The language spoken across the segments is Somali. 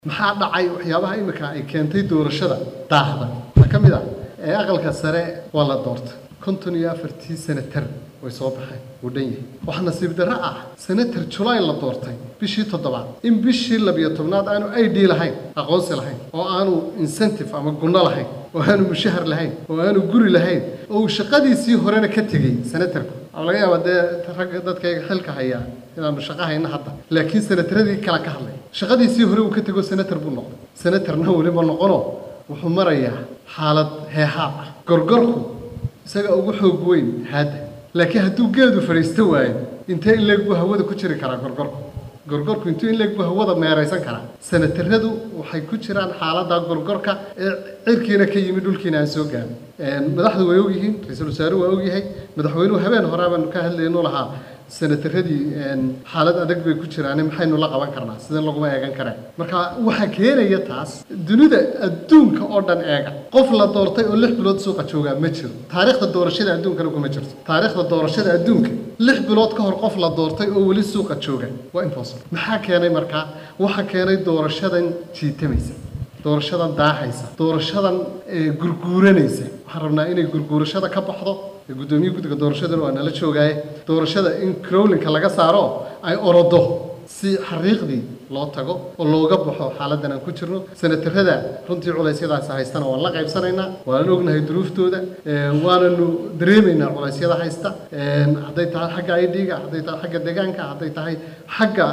maxaa dhacay waxyaabaha imika ay keentay doorashada daahda waxaa ka mid ah ee aqalka sare waa la doortay konton iyo afartii senatar way soo baxeen wuu dhan yahay waxaa nasiib darro ah senatar julaay la doortay bishii toddobaad in bishii labiyo tobnaad aanu i d lahayn aqoonsi lahayn oo aanu incentive ama gunno lahayn oo aanu mushahar lahayn oo aanu guri lahayn oo uu shaqadiisii horena ka tegey senatarku waxaa laga yaabaa dee ragga dadkayga xilka hayaa inaanu shaqo hayna hadda laakiin senataradii kale ka hadlay shaqadiisii hore uu ka tego senatar buu noqday senatarna weliba noqono wuxuu marayaa xaalad heehaab ah gorgorku isaga ugu xoog weyn haadda laakiin hadduu geedu fadhiisto waayo intee in leeg buu hawada ku jiri karaa gorgorku gorgorku intuu in leeg buu hawada meeraysan karaa senataradu waxay ku jiraan xaaladda gorgorka ee cirkiina ka yimid dhulkiina aan soo gaarin madaxdu way ogyihiin ra-iisul wasaaruhu waa ogyahay madaxweynuhu habeen hore baanu ka hadlaynu lahaa senataradii xaalad adag bay ku jiraan maxaynu la qaban karnaa sideen laguma eegan kareen marka waxaa keenaya taas dunida adduunka oo dhan eega qof la doortay oo lix bilood suuqa joogaa ma jiro taariikhda doorashada adduunkana kuma jirto taariikhda doorashada adduunka lix bilood ka hor qof la doortay oo weli suuqa jooga waa impossible maxaa keenay markaa waxaa keenay doorashadan jiitamaysa doorashadan daahaysa doorashadan gurguuranaysa waxaan rabnaa inay gurguurashada ka baxdo gudoomiye guddiga doorashadana waa nala joogaaye doorashada in crowlinka laga saaro ay orodo si xariiqdii loo tago oo looga baxo xaaladan aan ku jirno senatarada runtii culeysyadaas haystana waan la qaybsanaynaa waan ognahay duruuftooda waananu dareemaynaa culeysyada haysta hadday tahay xagga idga hadday tahay xagga deegaanka hadday tahay xagga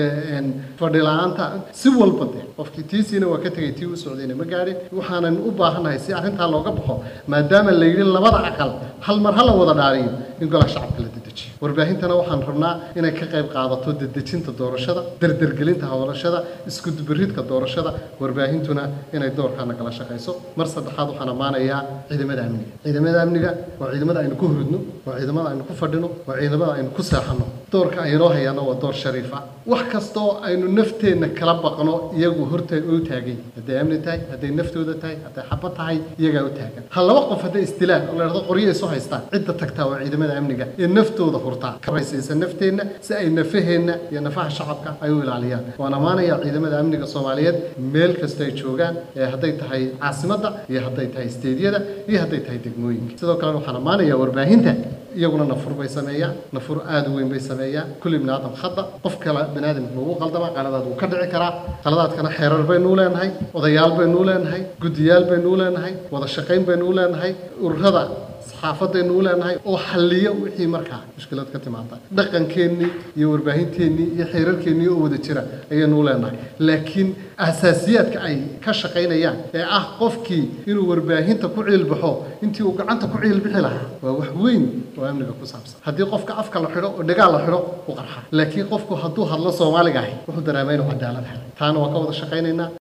fadhi la-aanta si walba de qofkii tiisiina waa ka tegay tii u socdayna ma gaadhin waxaanan u baahannahay si arrintaa looga baxo maadaama la yidhi labada aqal hal mar ha la wada dhaariyo in golaha shacabka la dedejiyo warbaahintana waxaan rabnaa inay ka qayb qaadato dedejinta doorashada dardergelinta hawlashada iskudubaridka doorashada warbaahintuna inay doorkaana kala shaqayso mar saddexaad waxaan ammaanayaa ciidamada amniga ciidamada amniga waa ciidamada aynu ku hurudno waa ciidamada aynu ku fadhino waa ciidamada aynu ku seexanno doorka aynoo hayaana waa door shariifa wax kastoo aynu nafteenna kala baqno iyagu horta u taagay hadday amni tahay hadday naftooda tahay hadday xaba tahay iyagaa u taagan ha laba qof hadday isdilaan oo la dhahdo qoryo isu haystaan cidda tagtaa waa ciidamada amniga ee naftooda hurtaa ka raysaysa nafteenna si ay nafaheenna iyo nafaha shacabka ay u ilaaliyaan waan ammaanayaa ciidamada amniga soomaaliyeed meel kasta ay joogaan ee hadday tahay caasimadda iyo hadday tahay isteedyada iyo hadday tahay degmooyinka sidoo kalena waxaan ammaanayaa warbaahinta iyaguna nafur bay sameeyaan nafur aada u weyn bay sameeyaan kulli bini aadam khada qof kale bini aadamka ugu qaldama qaladaad wuu ka dhici karaa qaladaadkana xeerar baynuu leenahay odayaal baynuu leenahay guddiyaal baynuu leenahay wada shaqayn baynuu leenahay ururada saxaafadaynu u leenahay oo xalliya wixii markaa mushkilad ka timaada dhaqankeennii iyo warbaahinteennii iyo xeerarkeennii oo wada jira ayaynu u leenahay laakiin asaasiyaadka ay ka shaqaynayaan ee ah qofkii inuu warbaahinta ku ciilbaxo intii uu gacanta ku ciilbixi lahaa waa wax weyn oo amniga ku saabsan haddii qofka afka la xidho oo dhagaal la xidho u qarxa laakiin qofku hadduu hadlo soomaaliga ahi wuxuu dareema inuu cadaalad helay taana waa ka wada shaqaynaynaa